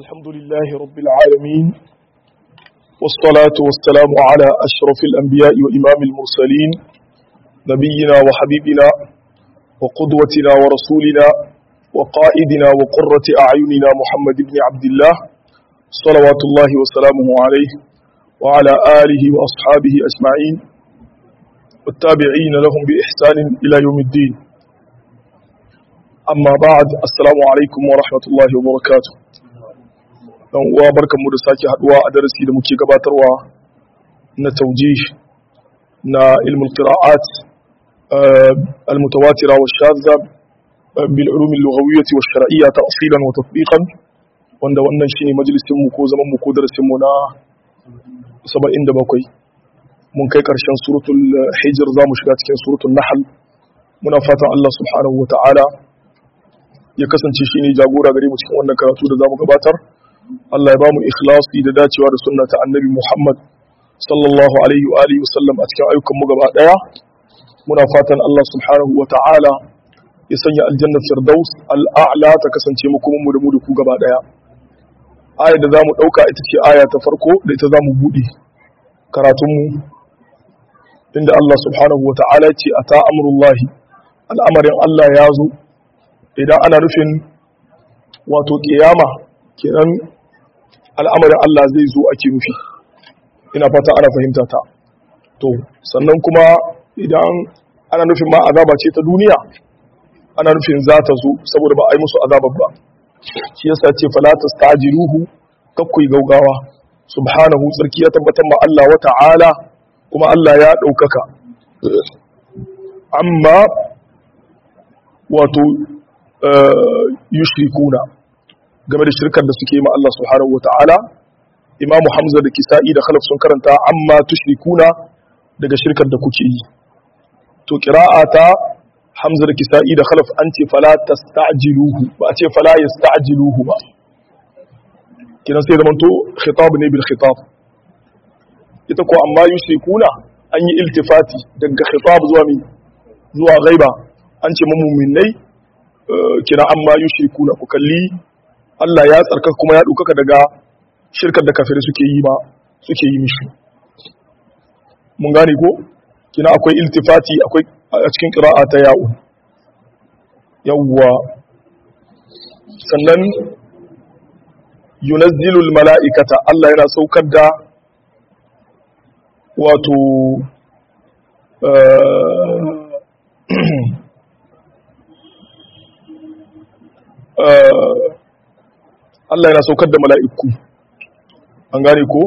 الحمد لله رب العالمين والصلاة والسلام على أشرف الأنبياء وإمام المرسلين نبينا وحبيبنا وقدوتنا ورسولنا وقائدنا وقرة أعيننا محمد بن عبد الله صلوات الله وسلامه عليه وعلى آله وأصحابه أجمعين والتابعين لهم بإحسان إلى يوم الدين amma ba'ad assalamu alaikum wa rahmatullahi wa barakatuh dan uwa barkanmu da sake haduwa a darasi da muke gabatarwa na tawjih na ilmul qira'at al-mutawatira wa shadza bil ulum al-lughawiyyah wa shar'iyyah ta'silan wa tatbiqan wanda wannan shine majalisin mu ko zaman mu ko darasin mu na 77 mun kai karshen suratul hijr zamu shiga cikin suratul nahl muna fatan Allah subhanahu wa ta'ala ya kasance shi ne jagora gare mu cikin wannan karatu da zamu gabatar Allah ya bamu ikhlasi da dacewa da sunna ta annabi Muhammad sallallahu alaihi wa alihi wasallam a cikin ayyukan mu gaba daya muna fatan Allah subhanahu wa ta'ala ya sanya aljanna firdaus al'a'la ta kasance mu kuma mu da mu da ku gaba daya aya da zamu dauka ita ce aya ta farko da ita zamu bude karatun mu inda Allah subhanahu wa ta'ala ya ce ata amrullahi al'amarin Allah ya zo idan ana nufin wato kiyama kenan al'amarin Allah zai zo ake nufi ina fata ana fahimta ta to sannan kuma idan ana nufin ma azaba ce ta duniya ana nufin za ta zo saboda ba a yi musu azabar ba shi yasa ce fala tastajiluhu kakkui gaugawa subhanahu tsarki ya tabbatar ma Allah wa ta'ala kuma Allah ya ɗaukaka amma wato yushrikuna game da shirkar da suke yi ma Allah subhanahu wata'ala imamu hamza da kisa'i da khalaf sun karanta amma tushrikuna daga shirkar da kuke yi to ta hamza da kisa'i da khalaf an ce fala tasta'jiluhu ba a ce fala yasta'jiluhu ba kinan sai zamanto khitab ne bil khitab ita ko amma yushrikuna an yi iltifati daga khitab zuwa mi zuwa ghaiba an ce mu'minai kira an ma yushriku na ku kalli Allah ya tsarka kuma ya ɗaukaka daga shirkar da kafirai suke yi ma suke yi mishi mun gane ko kina akwai iltifati akwai a cikin qira'a ta ya'u yawwa sannan yunazzilul mala'ikata Allah yana saukar da wato Allah yana saukar da mala'iku an gane ko?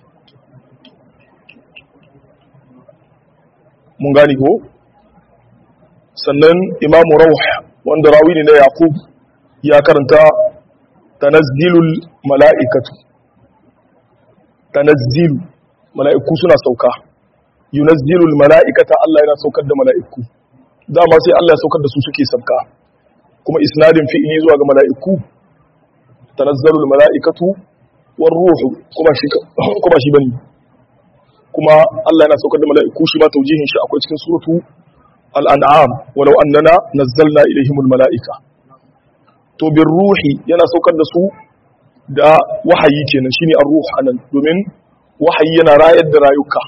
mun gane ko? sannan imamu rauh wanda rawi ne na yaqub ya karanta tanazzilul mala'ikatu tanazzilu mala'iku suna sauka yunazzilul mala'ikata Allah yana saukar da mala'iku dama sai Allah ya saukar da su suke sauka kuma isnadin fi'ili zuwa ga mala'iku tanazzalul mala'ikatu war ruhu kuma shi kuma shi bane kuma Allah yana saukar da mala'iku shi ma taujihin shi akwai cikin suratu al-an'am walau annana nazzalna ilaihimul mala'ika to bir ruhi yana saukar da su da wahayi kenan shine ar-ruh anan domin wahayi yana rayar da rayuka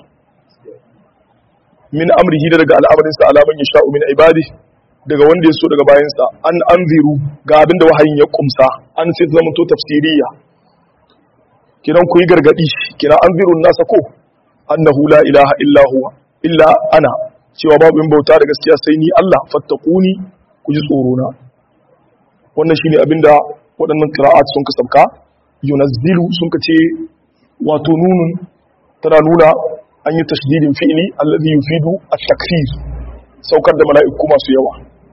min amrihi daga al'amarinsa alaman yasha'u min ibadihi daga wanda ya so daga bayansa an anziru ga abinda wahayin ya kumsa an sai zama to tafsiriya kiran ku yi gargadi kira anziru nasa ko annahu la ilaha illa huwa illa ana cewa babu in bauta da gaskiya sai ni Allah fattaquni ku ji tsoro na wannan shine abinda waɗannan qira'at sun ka sabka yunazzilu sun ka ce wato nunun tana nuna an yi tashdidin fi'li alladhi yufidu at-takfir saukar da mala'iku masu yawa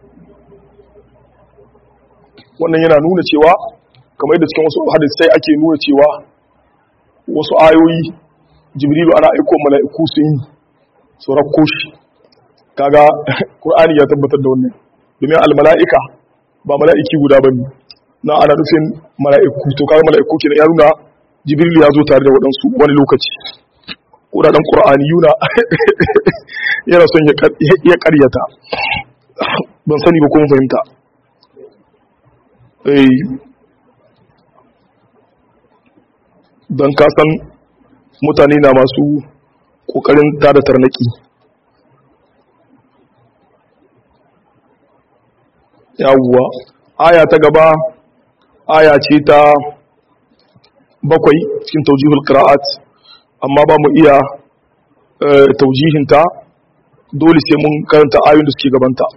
wannan yana nuna cewa kamar yadda cikin wasu hadisai ake nuna cewa wasu ayoyi jibrilu ana aiko mala'iku sun yi su rakko shi kaga qur'ani ya tabbatar da wannan domin almala'ika ba mala'iki guda bane na ana nufin mala'iku to kaga mala'iku kenan ya nuna jibrilu ya zo tare da waɗansu wani lokaci kudaden qur'ani yuna yana son ya karyata ban sani ba kuma fahimta don kasan mutane na masu ƙoƙarin tada tarnaki yawuwa aya ta gaba aya ce ta bakwai cikin taujihul qira'at amma ba mu iya taujihinta dole sai mun karanta ayoyin da suke gabanta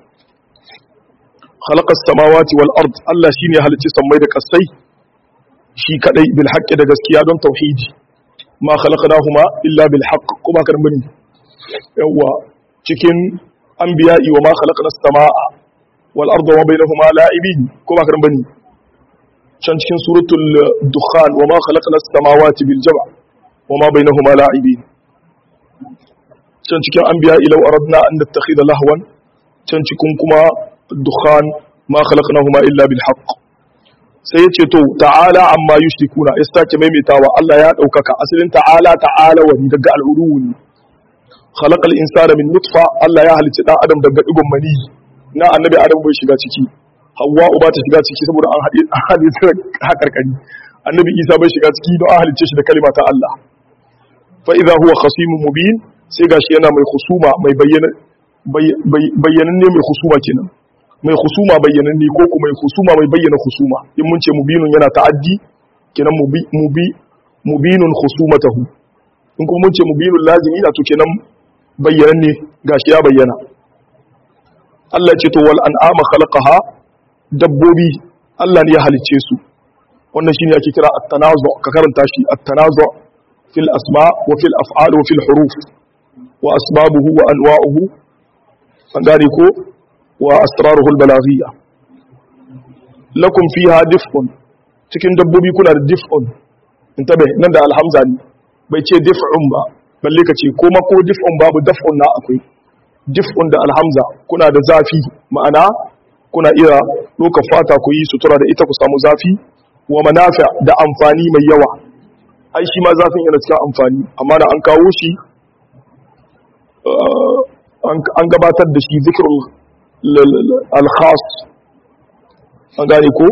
khalaqas samawati wal ard Allah shine halicci sammai da kasai shi kadai bil haqqi da gaskiya don tauhidi ma khalaqnahuma illa bil haqq kuma kan bane yawa cikin anbiya'i wa ma khalaqnas samaa wal arda wa bainahuma la'ibin kuma kan bane can cikin suratul dukhan wa ma khalaqnas samawati bil jam' wa ma bainahuma la'ibin can cikin anbiya'i law aradna an nattakhidha lahwan can cikin kuma dukhan ma khalaqnahuma illa bil haqq sai yace to ta'ala amma yushrikuna ya sake maimaitawa Allah ya daukaka asalin ta'ala ta'ala wani daga al'urun khalaqal insana min nutfa Allah ya halicci dan adam daga digon mani na annabi adam bai shiga ciki Hawwa ba ta shiga ciki saboda an haɗe an haɗe ta hakarkari annabi Isa bai shiga ciki don an halicce shi da kalma ta Allah fa idza huwa khasimun mubin sai gashi yana mai khusuma mai bayyana bayyananne mai khusuma kenan mai khusuma bayyananne ko kuma mai khusuma mai bayyana khusuma in mun ce mubinun yana ta'addi kenan mubi mubi mubinun khusumatahu in kuma mun ce mubinun lazimi na to kenan bayyananne gashi ya bayyana Allah ce to wal an'ama khalaqaha dabbobi Allah ne ya halicce su wannan shine ake kira at-tanazu ka karanta shi at-tanazu fil asma wa fil af'al wa fil huruf wa asbabuhu wa anwa'uhu an gane ko wa asraruhu al-balaghiyya lakum fiha dif'un cikin dabbobi kuna da dif'un intabe nan da alhamza ne bai ce dif'un ba balle ka ce koma ko dif'un babu daf'un na akwai dif'un da alhamza kuna da zafi ma'ana kuna iya ɗaukar fata ku yi sutura da ita ku samu zafi wa manafi da amfani mai yawa ai shi ma zafin yana cikin amfani amma da an kawo shi an gabatar da shi zikirul al-khas an gane ko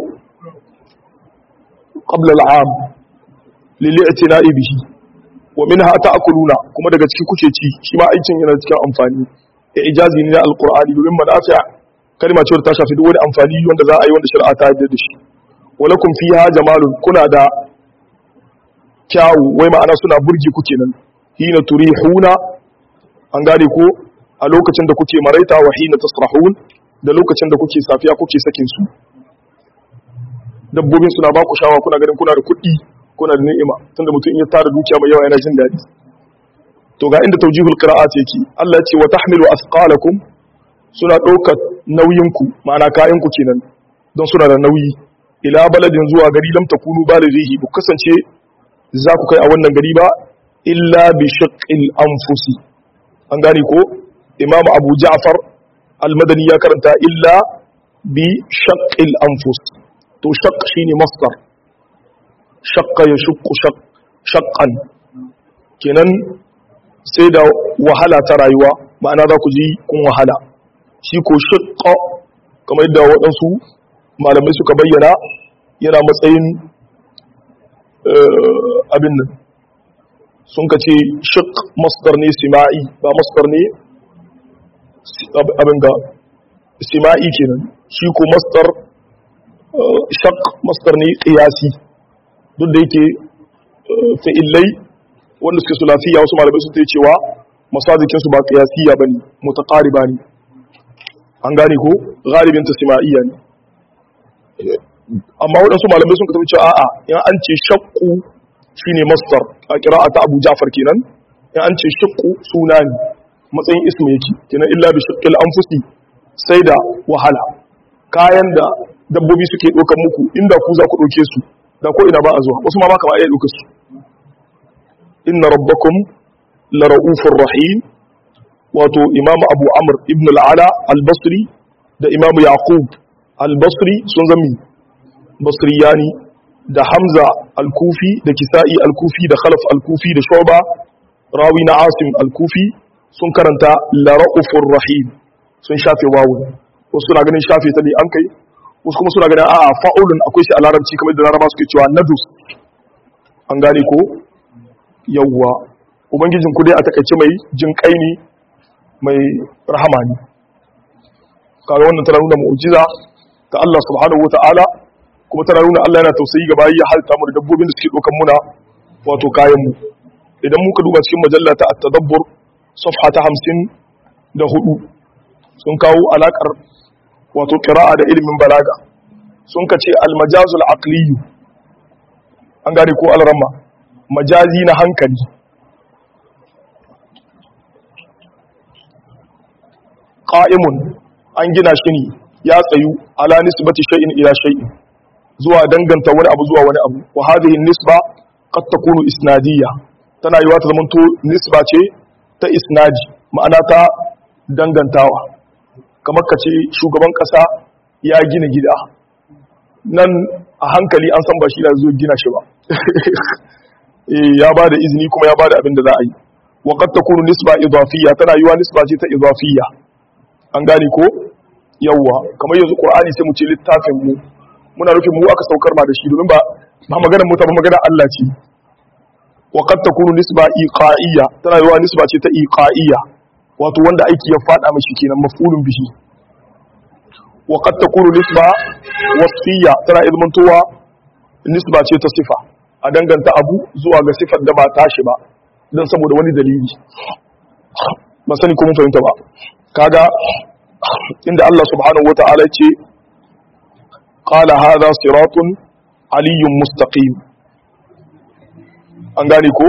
qabla al-am lil i'tina'i bihi wa minha ta'kuluna kuma daga ciki kuke ci shi ma aikin yana cikin amfani ijazi ne na alqur'ani domin manafi' kalma ce ta shafi duk wani amfani wanda za a yi wanda shari'a ta yarda da shi walakum fiha jamalun kuna da kyawu wai ma'ana suna burgi ku kenan hina turihuna an gane ko a lokacin da kuke maraita wa hina tasrahun da lokacin da kuke safiya kuke sakin su dabbobin suna ba ku shawa kuna ganin kuna da kuɗi kuna da ni'ima tunda mutum in ya tara dukiya mai yawa yana jin daɗi to ga inda tawjihul qira'at yake Allah ya ce wa tahmilu athqalakum suna ɗaukar nauyinku ma'ana kayanku kenan don suna da nauyi ila baladin zuwa gari lam takunu balighihi bu kasance za ku kai a wannan gari ba illa bi shaqqil anfusi an gane ko imamu abu ja'far al-madani ya karanta illa bi shaqqil anfus to shaqq shine masdar shaqqa yashqu shaqq shaqqan kenan sai da wahala ta rayuwa ma'ana za ku ji kun wahala shi ko shiƙa kamar yadda waɗansu malamai suka bayyana yana matsayin abin nan sun ka ce shiƙ masdar ne sima'i ba masdar ne abin ga sima'i kenan shi ko masdar shaq masdar ne ƙiyasi duk da yake fa'illai wanda suke sulafiya wasu malamai sun ta cewa masajikinsu ba ƙiyasiya ba ne mutaƙariba ne an gane ko galibin ta sima'iyya ne amma waɗansu malamai sun kasance a'a in an ce shakku shine masdar a qira'a ta Abu Ja'far kenan in an ce shakku suna ne matsayin ismu yake kenan illa bi shaqqil anfusi sai da wahala kayan da dabbobi suke ɗaukar muku inda ku za ku ɗauke su da ko ina ba a zuwa wasu ma ba ka ba iya ɗaukar su inna rabbakum la ra'ufur rahim wato imamu abu amr ibn al'ala al-basri da imamu yaqub al-basri sun zami basriyani da hamza al-kufi da kisa'i al-kufi da khalaf al-kufi da shoba rawi na asim al-kufi sun karanta lara'ufur rahim sun shafe wawu wasu suna ganin shafe ta ne an kai wasu kuma suna ganin a'a fa'ulun akwai shi a larabci kamar da laraba suke cewa nadus an gane ko yawwa ubangijin ku dai a takaice mai jin kai ne mai rahama ne kaga wannan tana nuna mu'jiza ta Allah subhanahu wata'ala kuma tana nuna Allah yana tausayi ga bayi ya halta mu da dabbobin da suke dokan muna wato kayan mu idan muka duba cikin majalla ta at-tadabbur safha ta 54 sun kawo alakar wato qira'a da ilimin balaga sun kace al-majazul aqli an gane ko al-ramma majazi na hankali qa'imun an gina shi ne ya tsayu ala nisbati shay'in ila shay'in zuwa danganta wani abu zuwa wani abu wa hadhihi nisba qad takunu isnadiyya tana yiwa ta zamanto nisba ce ta isnadi ma'ana ta dangantawa kamar ka ce shugaban kasa ya gina gida nan a hankali an san ba shi da zo gina shi ba ya ba da izini kuma ya ba da abin da za a yi wa qad takunu nisba idafiyya tana yiwa nisba ce ta idafiyya an gane ko yawwa kamar yanzu qur'ani sai mu ce littafin mu muna nufin mu aka saukar ma da shi domin ba ba maganar mu ta ba maganar Allah ce wa qad takunu nisba iqa'iyya tana yiwa nisba ce ta iqa'iyya wato wanda aiki ya fada mashi kenan maf'ulun bihi wa qad takunu nisba wasfiyya tana izmantowa nisba ce ta sifa a danganta abu zuwa ga sifar da ba tashi ba dan saboda wani dalili ba sani ko mun fahimta ba kaga inda Allah subhanahu wata'ala ce qala hadha siratun aliyyun mustaqim an gane ko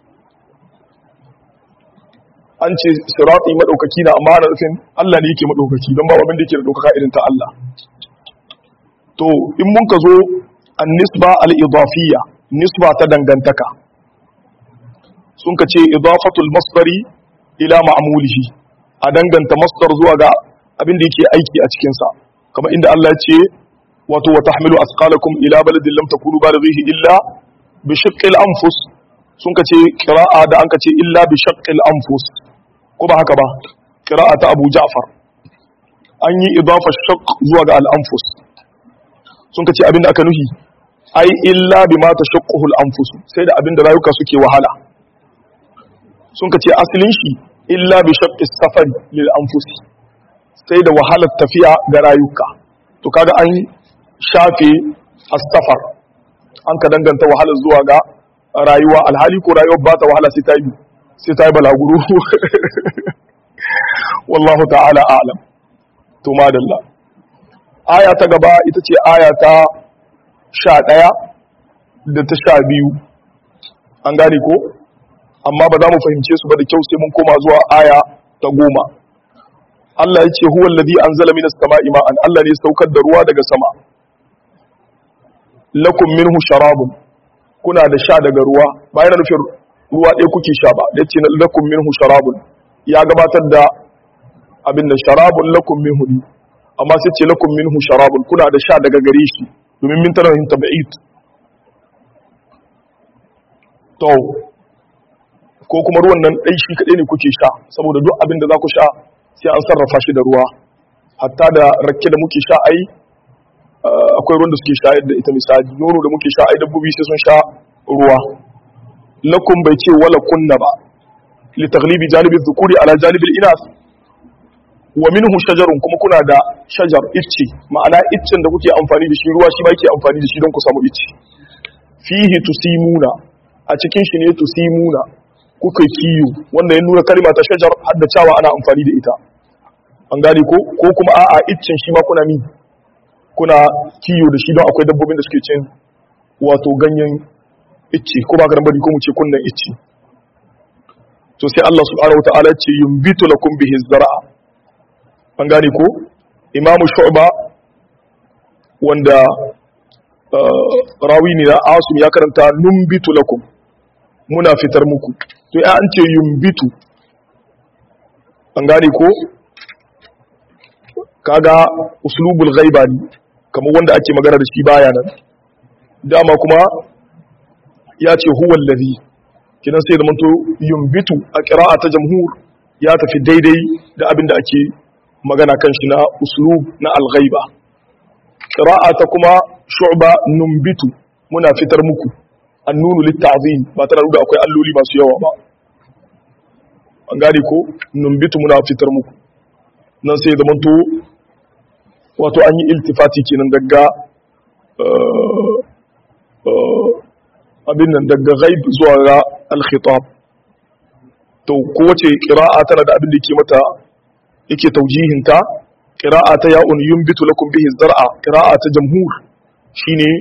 an ce sirati madaukaki na amma ana nufin Allah ne yake madaukaki don ba abin da yake da daukaka irin ta Allah to in mun ka zo an nisba al-idafiyya nisba ta dangantaka sun ka ce idafatul masdari ila ma'mulihi a danganta masdar zuwa ga abin da yake aiki a cikinsa kamar inda Allah ya ce wato wa tahmilu asqalakum ila baladin lam takunu balighihi illa bi shaqqil anfus sun kace qira'a da an kace illa bi shaqqil anfus ko ba haka ba qira'a ta Abu Ja'far an yi idafa shaqq zuwa ga al-anfus sun kace abin da aka nuhi ai illa bima tashaqquhu al-anfus sai da abin da rayuka suke wahala sun kace asalin shi illa bi shaqqi safari lil anfusi sai da wahalar tafiya ga rayuka to kaga an shafe as-safar an ka danganta wahalar zuwa ga rayuwa alhali ko rayuwar ba ta wahala sai ta yi sai ta yi balaguro wallahu ta'ala a'lam to madalla aya ta gaba ita ce aya ta sha ɗaya da ta sha biyu an gane ko amma ba za mu fahimce su ba da kyau sai mun koma zuwa aya ta goma Allah ya ce huwa alladhi anzala minas sama'i ma'an Allah ne saukar da ruwa daga sama lakum minhu sharabun kuna da sha daga ruwa ba yana nufin ruwa ɗaya kuke sha ba da ce lakum minhu sharabun ya gabatar da abin da sharabun lakum minhu ne amma sai ce lakum minhu sharabun kuna da sha daga gare shi domin min tana yin tabi'id to ko kuma ruwan nan ɗai shi kaɗai ne kuke sha saboda duk abin da za ku sha sai an sarrafa shi da ruwa hatta da rakke da muke sha ai akwai ruwan da suke shayar da ita misali nono da muke sha ai dabbobi sai sun sha ruwa lakum bai ce wala kunna ba li taghlibi janibi dhukuri ala janibi inas wa minhu shajarun kuma kuna da shajar icce ma'ana iccen da kuke amfani da shi ruwa shi ba yake amfani da shi don ku samu icce fihi tusimuna a cikin shi ne tusimuna kuka kiyo wanda ya nuna kalma ta shajar har da cewa ana amfani da ita an gane ko ko kuma a'a iccen shi ma kuna mi kuna kiyo da shi don akwai dabbobin da suke cin wato ganyen icce ko ba garan bari ko mu ce kunnan icce to sai Allah subhanahu wataala ce yumbitu lakum bihi zar'a an gane ko imamu shu'ba wanda rawi ne na asim ya karanta numbitu lakum muna fitar muku to ya an ce yumbitu an gane ko kaga uslubul ghaiba ne kamar wanda ake magana da shi baya nan dama kuma ya ce huwa allazi kidan sai da manto yumbitu a qira'a ta jamhur ya tafi daidai da abin da ake magana kan shi na uslub na al-ghaiba qira'a ta kuma shu'ba numbitu muna fitar muku annunu litta'zim ba tana nuna akwai alloli masu yawa ba an gane ko numbitu muna fitar muku nan sai zaman to wato an yi iltifati kenan daga abin nan daga ghaib zuwa ga al-khitab to kowace qira'a tana da abin da yake mata yake taujihinta qira'a ta ya'un yumbitu lakum bihi zar'a qira'a ta jamhur shine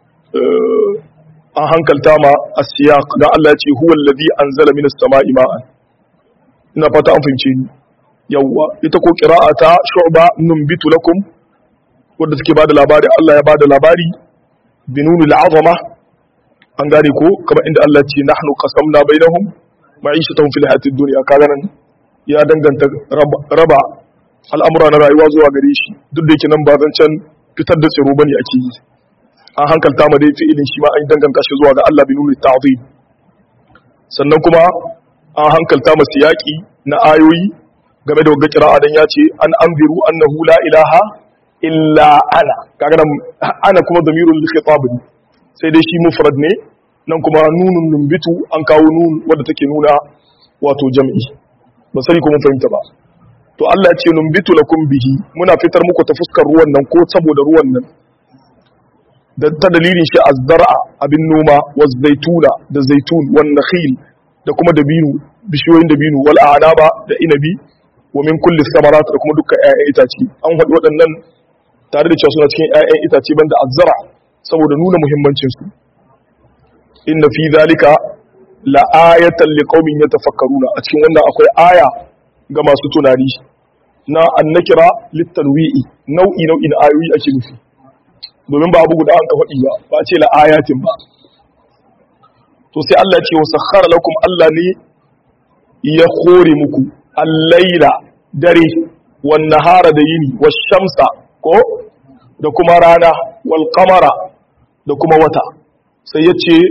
an hankalta ma as-siyaq dan Allah ya ce huwa alladhi anzala minas sama'i ma'an ina fata an fahimce ni yawwa ita ko qira'a ta shu'ba numbitu lakum wanda take bada labari Allah ya bada labari binunul azama an gane ko kamar inda Allah ce nahnu qasamna bainahum ma'ishatuhum fil hayatid dunya kaga nan ya danganta raba al'amura na rayuwa zuwa gare shi duk da yake nan ba zancen fitar da tsiro bane ake yi an hankalta ma dai fi'ilin shi ma an danganta shi zuwa ga Allah binunul ta'zim sannan kuma an hankalta ma siyaki na ayoyi game da wagga kira'a dan ya ce an anziru annahu la ilaha illa ana kaga nan ana kuma damirul khitab ne sai dai shi mufrad ne nan kuma nunun numbitu an kawo nun wadda take nuna wato jam'i ba sani ko mun fahimta ba to Allah ya ce numbitu lakum bihi muna fitar muku ta fuskar ruwan nan ko saboda ruwan nan da ta dalilin shi azzar'a abin noma wa zaituna da zaitun wan nakhil da kuma dabinu bishiyoyin dabinu wal a'naba da inabi wa min kulli thamarat da kuma dukkan ƴaƴan itace an faɗi waɗannan tare da cewa suna cikin ƴaƴan itace banda azzara saboda nuna muhimmancin su inna fi zalika la ayatan liqaumin yatafakkaruna a cikin wannan akwai aya ga masu tunani na annakira litanwi'i nau'i nau'i na ayoyi ake nufi domin ba abu guda an ka faɗi ba ba ce la ayatin ba to sai Allah ya ce wa sakhara lakum Allah ne ya kore muku al-laila dare wan nahara da yini wash shamsa ko da kuma rana wal qamara da kuma wata sai ya ce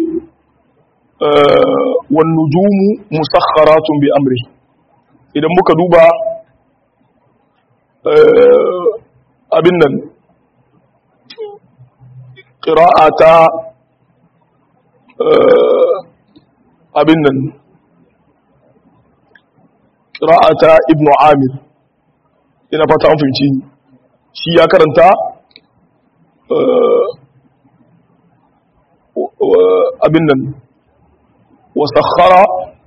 wan nujumu musakharatun bi amri idan muka duba abin nan qira'ata abin nan ƙira'ata ibn amir ina fata an fahimci shi ya karanta abin nan wasakhara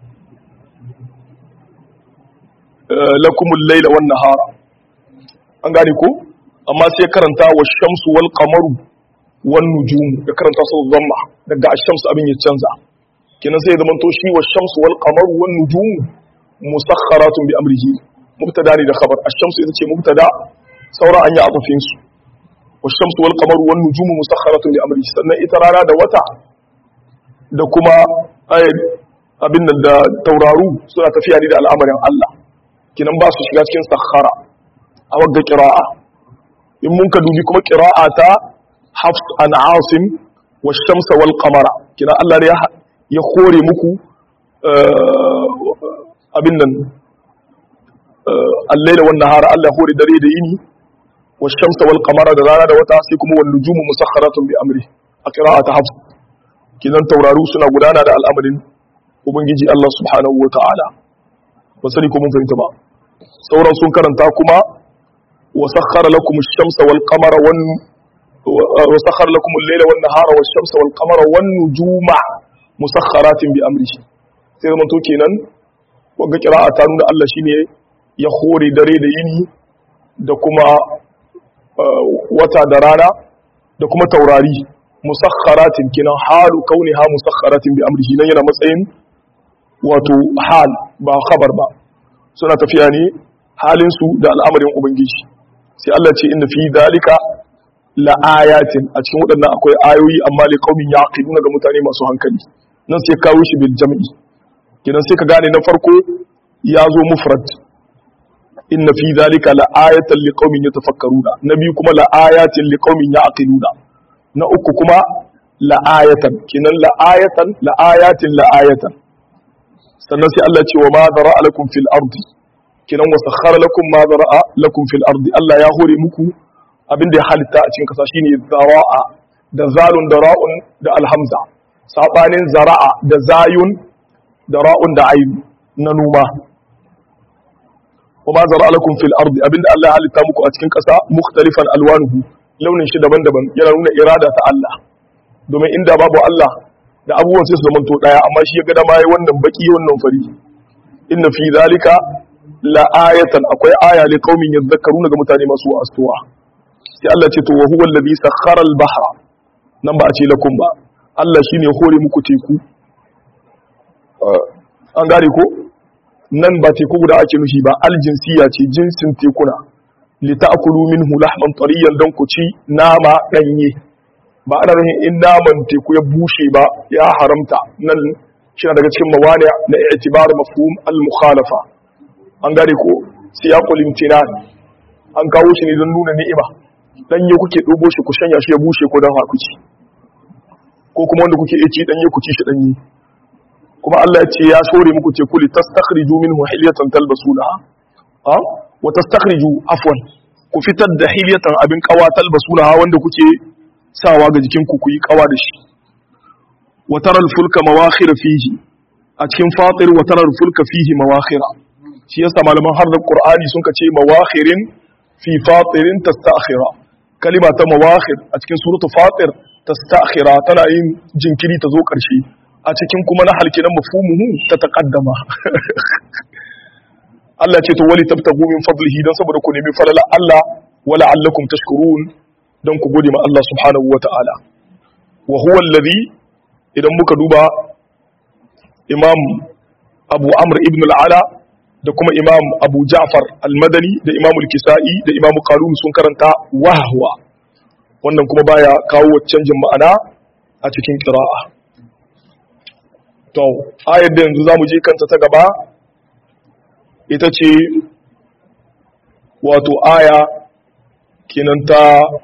lakumul laila wan nahara an gane ko amma sai karanta wa shamsu wal qamaru wan nujum ya karanta su zamma daga ash-shamsu abin ya canza kenan sai zaman to shi wa shamsu wal qamaru wan nujum musakharatun bi amrihi mubtada ne da khabar ash-shamsu ita ce mubtada saura an yi atufin su wa shamsu wal qamaru wan nujum musakharatun bi amrihi sannan ita rana da wata da kuma abin da tauraru suna tafiya ne da al'amarin Allah kinan ba su shiga cikin sakhara a wagga qira'a in mun ka dubi kuma qira'a ta hafs an asim wa shamsa wal qamara kinan Allah ne ya kore muku abin nan allai da wannan hara Allah hore dare da yini wa shamsa wal qamara da rana da wata sai kuma wan nujumu musakharatun bi amri a qira'ata hafs kidan tauraru suna gudana da al'amarin ubangiji Allah subhanahu wa ta'ala ba sani ko mun fahimta ba sauran sun karanta kuma wa sakhara lakum ash-shamsa wal qamara wan wa sakhara lakum al-layla wan nahara wash shamsa wal qamara wan nujuma musakharatin bi amrihi sai zaman to kenan wanga kira'a ta nuna Allah shine ya hore dare da yini da kuma wata da rana da kuma taurari musakharatin kenan halu kauniha musakharatin bi amrihi nan yana matsayin wato hal ba khabar ba suna tafiya ne halin su da al'amarin ubangiji sai Allah ce inna fi dalika la ayatin a cikin waɗannan akwai ayoyi amma li qaumin yaqiluna ga mutane masu hankali nan sai kawo shi bil jam'i kidan sai ka gane na farko ya zo mufrad inna fi dhalika la ayatan liqaumin yatafakkaruna na biyu kuma la ayatin liqaumin yaqiluna na uku kuma la ayatan kinan la ayatan la ayatin la ayatan sannan sai Allah ce wa ma zara'a lakum fil ardi kinan wa sakhara lakum ma zara'a lakum fil ardi Allah ya hore muku abin da ya halitta a cikin kasa shine zara'a da zalun da ra'un da alhamza sabanin zara'a da zayun da ra'un da ayn na noma kuma zara'a lakum fil ardi abinda Allah ya halitta muku a cikin ƙasa mukhtalifan alwanuhu launin shi daban-daban yana nuna irada ta Allah domin inda babu Allah da abubuwan sai su zama to daya amma shi ya ga dama yayi wannan baki wannan fari inna fi zalika la ayatan akwai aya li qaumin yadhakkaruna ga mutane masu astuwa sai Allah ce to wa huwa alladhi sakhara al-bahra nan ba a ce lakum ba Allah shine ya hore muku teku an gane ko nan ba teku guda ake nufi ba aljinsiya ce jinsin tekuna li ta'kulu minhu lahman tariyan dan ku ci nama danye ba ana nufin in naman teku ya bushe ba ya haramta nan shi daga cikin mawani na i'tibar mafhum al-mukhalafa an gane ko siyaqul imtinan an kawo shi ne don nuna ni'ima danye kuke dubo shi ku shanya shi ya bushe ko dan hakuci ko kuma wanda kuke ci danye ku ci shi danye kuma Allah ya ce ya shore muku teku li tastakhriju minhu hilyatan talbasunaha ha wa tastakhriju afwan ku fitar da hilyatan abin kawa talbasunaha wanda kuke sawa ga jikin ku ku yi kawa da shi wa taral fulka mawakhir fihi a cikin fatir wa taral fulka fihi mawakhira shi yasa malaman har da qur'ani sun ce mawakhirin fi fatirin tastakhira kalima ta mawakhir a cikin suratu fatir tastakhira tana yin jinkiri ta zo karshe a cikin kuma na halki na mafhumuhu ta taqaddama Allah ce to wali tabtagu min fadlihi dan saboda ku nemi falala Allah wala allakum tashkurun dan ku gode ma Allah subhanahu wataala wa huwa alladhi idan muka duba imam abu amr ibn al-ala da kuma imam abu ja'far al-madani da imam al-kisa'i da imam qalun sun karanta wahwa wannan kuma baya kawo canjin ma'ana a cikin qira'a to ayar da yanzu zamu je kanta ta gaba ita ce wato aya kenan ta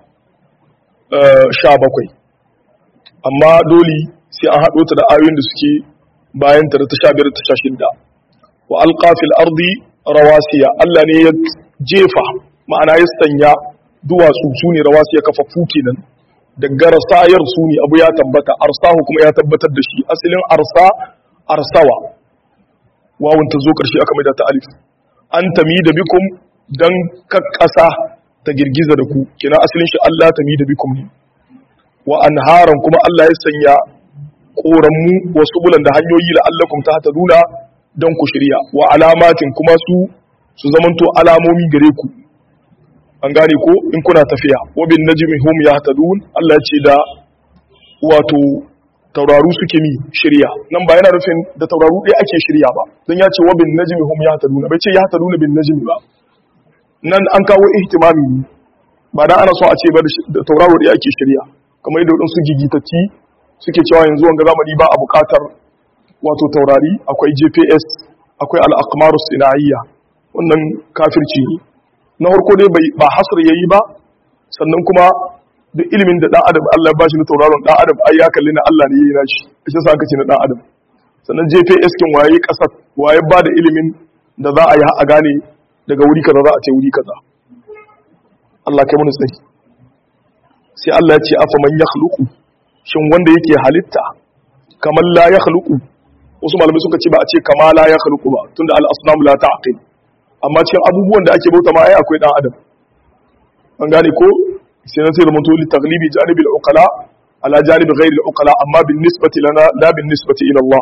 sha bakwai amma dole sai an haɗo ta da ayoyin da suke bayan ta da ta sha biyar ta sha shidda wa alƙafil ardi rawasiya Allah ne ya jefa ma'ana ya sanya duwatsu su ne rawasiya kafaffu kenan daga rasayar su ne abu ya tabbata arsahu kuma ya tabbatar da shi asalin arsa arsawa wawun ta zo ƙarshe aka maida ta alif an tami da bikum dan kakkasa ta girgiza da ku kina asalin shi Allah tami da bikum ne wa anharan kuma Allah ya sanya koranmu wasu bulan da hanyoyi la'allakum ta hata duna don ku shirya wa alamatin kuma su su zamanto alamomi gare ku an gane ko in kuna tafiya wa bin najmi hum yahtadun Allah ya ce da wato tauraru suke mi shirya nan ba yana nufin da tauraru ɗaya ake shirya ba don ya ce wa bin najmi hum yahtaduna bai ce yahtaduna bin najmi ba nan an kawo ihtimami ne ba dan ana so a ce ba da tauraro ɗaya ake shirya kamar yadda waɗansu gigitacci suke cewa yanzu wanga zamani ba a buƙatar wato taurari akwai gps akwai al'akmarus sina'iyya wannan kafirci ne na harko dai ba hasar yayi ba sannan kuma da ilimin da ɗan adam allah ba shi na tauraron ɗan adam ai ya kalli na allah ne ya yi nashi shi sa aka ce na ɗan adam sannan gps kin waye ƙasar waye ba da ilimin da za a yi a gane daga wuri kaza za a ce wuri kaza allah kai mana tsari sai allah ya ce afa man yakhluqu shin wanda yake halitta kamar la ya khluqu wasu malamai suka ce ba a ce kama la ya khluqu ba tunda al asnam la ta'qil amma cikin abubuwan da ake bauta ma ai akwai dan adam an gane ko sai na sai da mutu li taglibi janibi al uqala ala janibi ghayri al uqala amma bin nisbati lana la bin nisbati ila Allah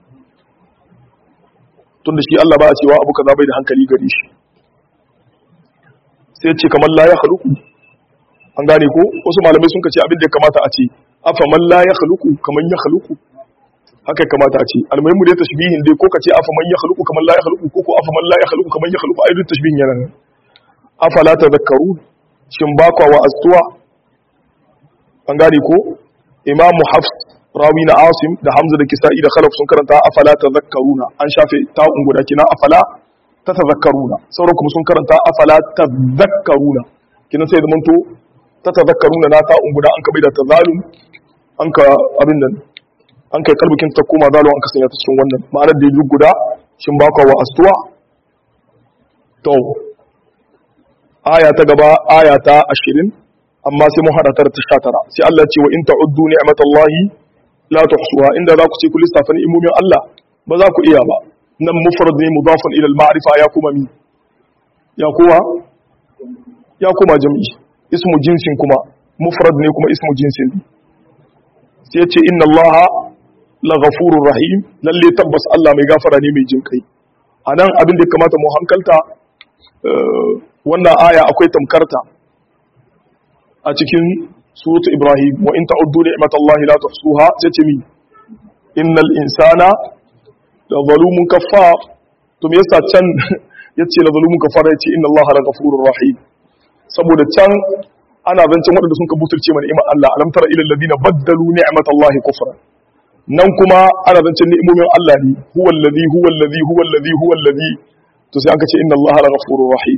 tunda shi Allah ba a cewa abu kaza bai da hankali gare shi sai ce kamar la ya khluqu an gane ko wasu malamai sun ce abin da ya kamata a ce afa man la ya khluqu kaman ya khluqu haka ya kamata a ce almuhimmu dai tashbihin dai ko kace afa man ya khluqu kaman la ya khluqu ko ko afa man la ya khluqu kaman ya khluqu ai duk tashbihin yana nan afa la tadhakkaru shin ba kwa wa astuwa an gane ko imamu hafs rawi na asim da hamza da kisa'i da khalaf sun karanta afala tadhakkaruna an shafe ta'un guda kina afala tatadhakkaruna sauran kuma sun karanta afala tadhakkaruna kina sai da manto tatadhakkaruna na ta'un guda an ka bai da tazalum an ka abin nan an kai kalbukin ta koma zalo an ka sanya ta cikin wannan ma'anar da duk guda shin ba wa astuwa to aya ta gaba aya ta 20 amma sai mun hada ta ta 19 sai Allah ce wa in ta'uddu ni'matallahi la tuhsuha inda za ku ce ku lissafa ni'imomin Allah ba za ku iya ba nan mufrad ne mudafun ila al-ma'rifa ya kuma mi ya kuma ya kuma jam'i ismu jinsin kuma mufrad ne kuma ismu jinsin sai ya ce inna allaha la ghafurur rahim lalle tabbas Allah mai gafara ne mai jinkai anan abin da kamata mu hankalta wannan aya akwai tamkarta a cikin suratu ibrahim wa in ta'uddu ni'matallahi la tuhsuha sai ce mi innal insana la zalumun kaffar to me yasa can yace la zalumun kaffar yace inna allaha la ghafurur rahim saboda can ana zancen waɗanda sun ka butulce mana ni'imar Allah alam tara ila alladhina baddalu ni'matallahi kufran nan kuma ana zancen ni'imomin Allah ne huwa alladhi huwa alladhi huwa alladhi huwa alladhi to sai aka ce inna allaha la ghafurur rahim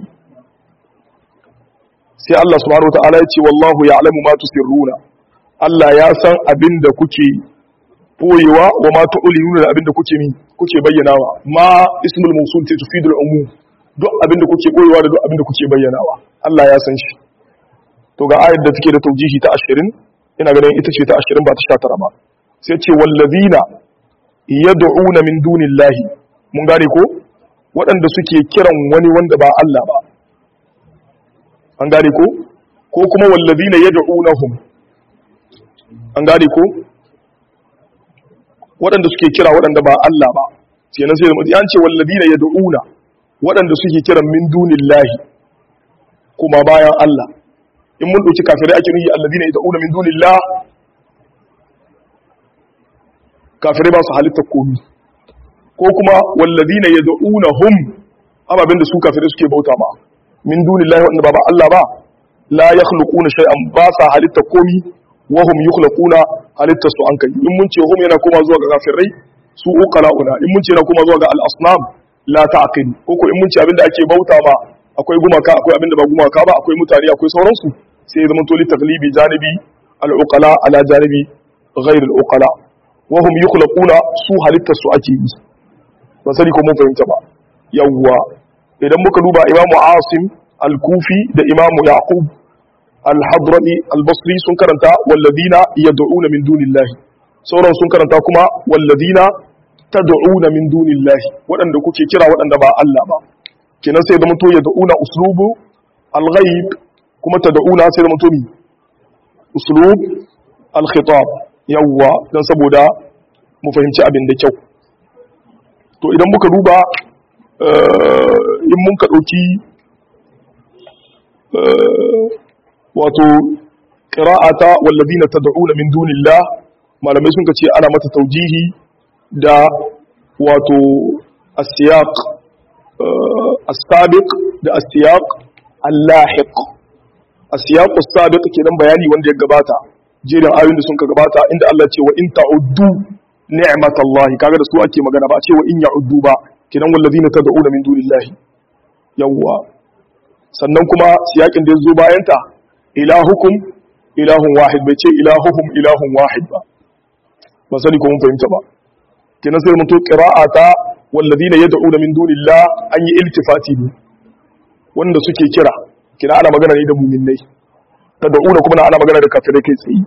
sai Allah subhanahu wataala ya ce wallahu ya'lamu ma tusirruna Allah ya san abin da kuke boyewa wa ma tu'linuna da abin da kuke mi kuke bayyanawa ma ismul mawsul ta tufidul umum duk abin da kuke boyewa da duk abin da kuke bayyanawa Allah ya san shi to ga ayar da take da taujihi ta 20 ina ganin ita ce ta 20 ba ta 19 ba sai ce wallazina yad'una min dunillahi mun gane ko waɗanda suke kiran wani wanda ba Allah ba an gane ko ko kuma wallazina yad'unahum an gane ko waɗanda suke kira waɗanda ba Allah ba kenan sai da an ce wallazina yad'una waɗanda suke kiran min dunillahi kuma bayan Allah in mun dauki kafirai ake nuyi allazina yad'una min dunillah kafirai ba su halitta komi ko kuma wallazina yad'unahum ababen da su kafirai suke bauta ma min dunillahi wanda ba ba Allah ba la yakhluquna shay'an ba sa halitta komi wa hum yukhlaquna halitta su an kai in mun ce hum yana koma zuwa ga kafirai su uqalauna in mun ce yana koma zuwa ga al-asnam la ta'qil ko ko in mun ce abinda ake bauta ma akwai gumaka akwai abinda ba gumaka ba akwai mutane akwai sauransu sai ya zama to li taglibi janibi al-uqala ala janibi ghayr al-uqala wa hum yukhlaquna su halitta su ake yi ba sani ko mun fahimta ba yawwa idan muka duba imamu asim al-kufi da imamu yaqub al-hadrami al-basri sun karanta walladina yad'una min dunillahi sauran sun karanta kuma walladina tad'una min dunillahi waɗanda kuke kira waɗanda ba Allah ba kenan sai da mutu yad'una uslubu al-ghaib kuma tad'una sai da mutu uslub al-khitab yawwa dan saboda mu fahimci abin da kyau to idan muka duba in mun ka ɗauki wato ƙira'ata wallazi na ta da'una min dunillah malamai sun ka ce ana mata taujihi da wato asiyaq asabiq da asiyaq allahiq asiyaq asabiq kenan bayani wanda ya gabata jerin ayoyin da sun ka gabata inda Allah ce wa in ta'uddu ni'matallahi kaga da su ake magana ba a ce wa in ya'uddu ba kinan wallazina tad'una min dunillahi yawwa sannan kuma siyakin da yazo bayan ta ilahukum ilahun wahid bai ce ilahuhum ilahun wahid ba ba sani ko mun fahimta ba kinan sai mun to qira'ata wallazina yad'una min dunillah an yi iltifati ne wanda suke kira kina ana magana ne da mu'minnai tad'una kuma ana magana da kafirai kai tsaye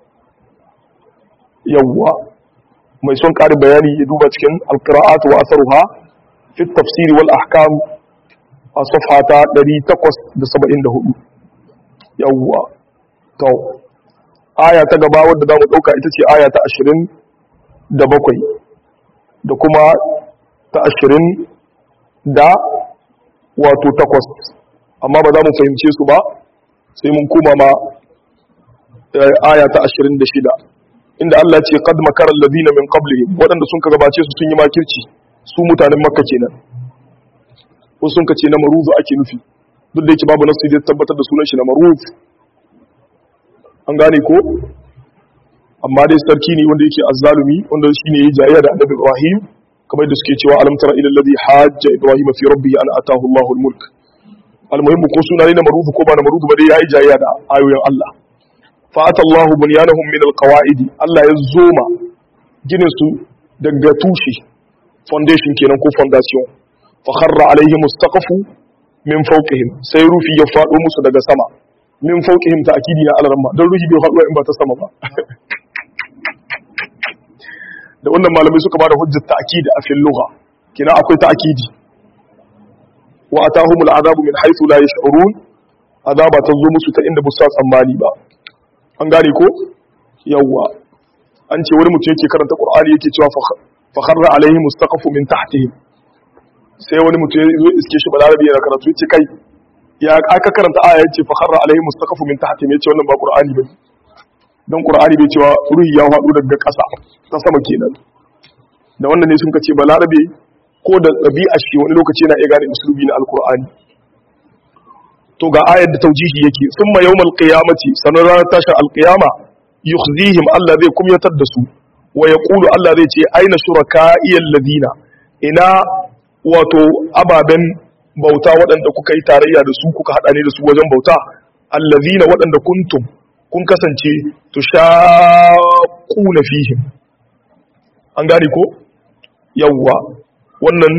yawwa mai son ƙarin bayani ya duba cikin alƙira'atu wa asaruha fi tafsiri wal ahkam a safhata 874 yawwa to aya ta gaba wadda za mu ɗauka ita ce aya ta 27 da kuma ta 20 da wato takwas amma ba za mu fahimce su ba sai mun koma ma aya ta 26 inda Allah ce qad makara alladhina min qablihim wadanda sun ka gabace su sun yi makirci su mutanen makka kenan ko sun ka ce na maruzu ake nufi duk da yake babu nasu da tabbatar da sunan shi na maruz an gane ko amma dai sarki ne wanda yake azzalumi wanda shine yayi jayayya da annabi Ibrahim kamar da suke cewa alam tara ila alladhi hajja ibrahim fi rabbihi an atahu Allahu al-mulk almuhimmu ko suna ne na maruzu ko ba na maruzu ba dai yayi jayayya da ayoyin Allah fa'ata Allahu bunyanahum min alqawaidi Allah ya zoma ginin su daga tushe foundation kenan ko foundation fa kharra alaihim mustaqafu min fawqihim sai rufi ya fado musu daga sama min fawqihim ta'kidi na alarma dan ruhi bai fado in ba ta sama ba da wannan malamai suka bada hujjar ta'kid a fil lugha kina akwai ta'kidi wa atahumul azabu min haythu la yash'urun azaba ta zo musu ta inda busa tsammani ba an gane ko yawwa an ce wani mutum yake karanta qur'ani yake cewa fa kharra alaihi mustaqafu min tahtihim sai wani mutum ya zo iske shi balarabi yana karatu yace kai ya aka karanta aya yace fa kharra alaihi mustaqafu min tahtihim yace wannan ba qur'ani bane dan qur'ani bai cewa ruhi ya faɗo daga ƙasa ta sama kenan da wannan ne sun kace balarabe ko da ɗabi'a shi wani lokaci yana iya gane usulubi na alqur'ani to ga ayar da taujihi yake summa yawmal qiyamati sanar ranar tashin alqiyama yukhzihim Allah zai kumyatar da su wa yaqulu Allah zai ce aina shuraka'i alladhina ina wato ababen bauta waɗanda kuka yi tarayya da su kuka haɗa ne da su wajen bauta alladhina waɗanda kuntum kun kasance tushaquna fihim an gane ko yawwa wannan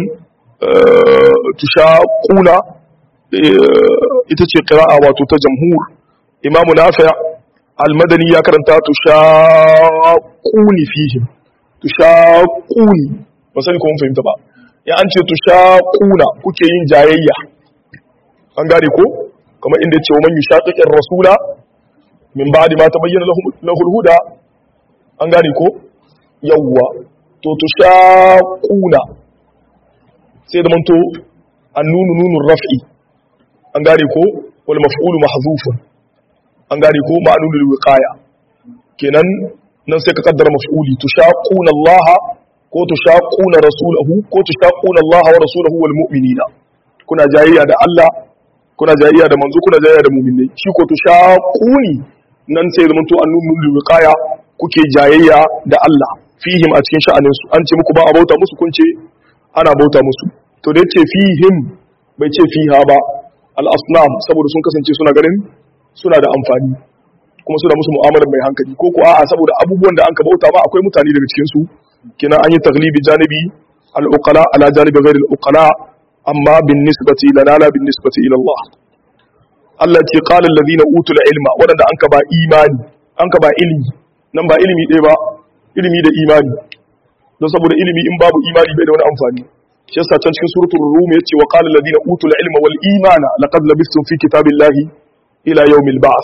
tushaquna ita ce ƙira'a wato ta jamhur imamu nafi almadani ya karanta tushaquni fihim tushaquni ba sani kuma fahimta ba ya an ce tushaquna kuke yin jayayya an gane ko kamar inda ce wa man yushaqiqir rasula min ba'di ma tabayyana lahu al-huda an gane ko yawwa to tushaquna sai da manto annunu nunun raf'i an gane ko wal maf'ulu mahzufun an gane ko ma'nunul wiqaya kenan nan sai ka kaddara maf'uli tushaquna Allah ko tushaquna rasulahu ko tushaquna Allah wa rasulahu wal mu'minina kuna jayayya da Allah kuna jayayya da manzo kuna jayayya da mu'minai shi ko tushaquni nan sai zaman to annunul wiqaya kuke jayayya da Allah fihim a cikin sha'anin su an ce muku ba a bauta musu kun ce ana bauta musu to da yace fihim bai ce fiha ba al'asnam saboda sun kasance suna ganin suna da amfani kuma suna musu mu'amalar mai hankali ko kuwa a saboda abubuwan da an ka bauta ba akwai mutane daga cikinsu kina an yi taglibi janibi al'ukala ala janibi ghairi al'ukala amma bin nisbati lana la bin nisbati ila Allah Allah ce qala allazina utul ilma wadanda an ka ba imani an ka ba ilimi nan ba ilimi ɗaya ba ilimi da imani don saboda ilimi in babu imani bai da wani amfani shi yasa can cikin suratul rum yace wa qala alladhina utul ilma wal imana laqad labistum fi kitabillahi ila yawmil ba'th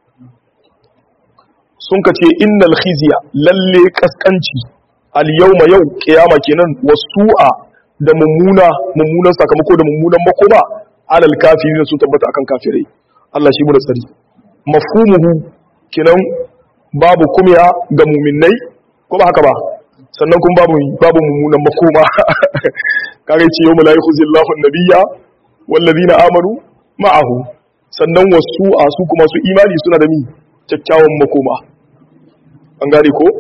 sun kace innal khizya lalle kaskanci al yawma yau kiyama kenan wasu'a da mummuna mummunan sakamako da mummunan makoma alal kafirin sun tabbata akan kafirai Allah shi mu da tsari mafhumuhu kenan babu kumya ga mu'minnai ko ba haka ba sannan kuma babu babu mummunan makoma kare ce yau mala'iku zillahu nabiyya wallazina amanu ma'ahu sannan wasu a su kuma su imani suna da mi kyakkyawan makoma an gane ko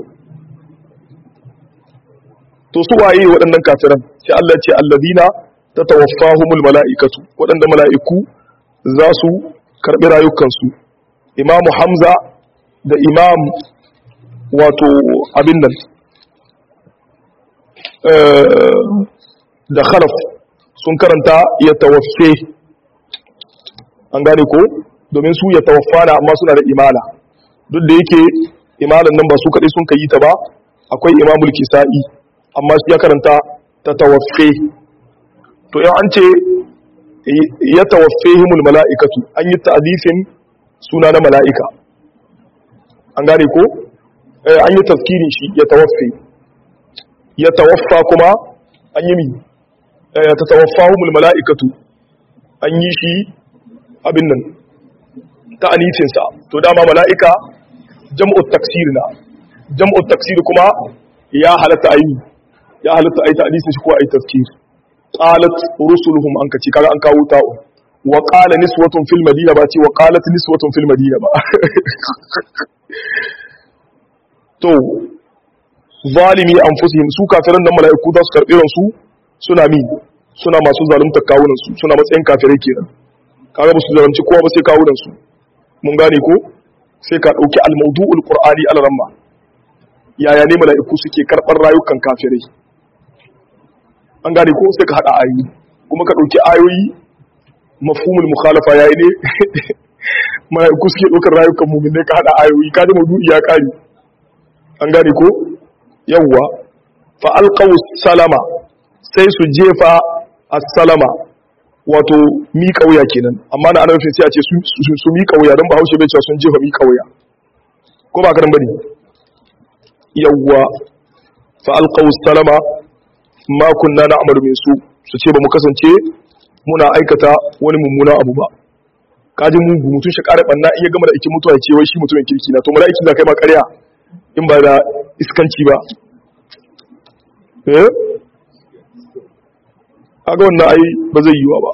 to su waye waɗannan kafiran sai Allah ce allazina tatawaffahumul mala'ikatu waɗanda mala'iku za su karɓi rayukansu imamu hamza da imam wato abin nan da khalaf sun karanta ya tawaffe an gane ko domin su ya tawaffana amma suna da imala duk da yake imalan nan ba su kaɗai sun kayi ta ba akwai imamul kisa'i amma su ya karanta ta tawaffe to yau an ce ya tawaffe himul mala'ikatu an yi ta'azifin suna na mala'ika an gane ko an yi tafkirin shi ya tawaffe ya tawaffa kuma an yi mi ta tawaffahumul mala'ikatu an yi shi abin nan ta anifinsa to dama mala'ika jam'ut taksir na jam'ut taksir kuma ya halatta ayi ya halatta ayi ta anisin shi ko ayi tafkir qalat rusuluhum an kace kaga an kawo ta'u wa qala niswatun fil madina ba ce wa qalat niswatun fil madina ba to zalimi anfusihim su kafiran nan mala'iku za su karbi ransu suna mi suna masu zalunta kawunan su suna matsayin kafirai kenan kaga ba su zalunci kowa ba sai kawunan su mun gane ko sai ka dauki al-mawdu'ul qur'ani al-ramma yaya ne mala'iku suke karbar rayukan kafirai an gane ko sai ka hada ayoyi kuma ka dauki ayoyi mafhumul mukhalafa yayi ne mala'iku suke daukar rayukan mu'minai ka hada ayoyi ka ji mawdu'i ya kare an gane ko yawwa fa alqaw salama sai su jefa as-salama wato miƙa wuya kenan amma na ana nufin sai a ce su miƙa wuya don ba haushe bai cewa sun jefa miƙa wuya ko ba karan bane yawwa fa alqaw salama ma kunna na'malu min su su ce ba mu kasance muna aikata wani mummuna abu ba kaji mugu mutum shi ƙara ɓanna iya gama da ikin mutuwa ya ce wai shi mutumin kirki na to mala'iki za kai ma ƙarya in ba da iskanci ba eh aga wannan ai ba zai yiwa ba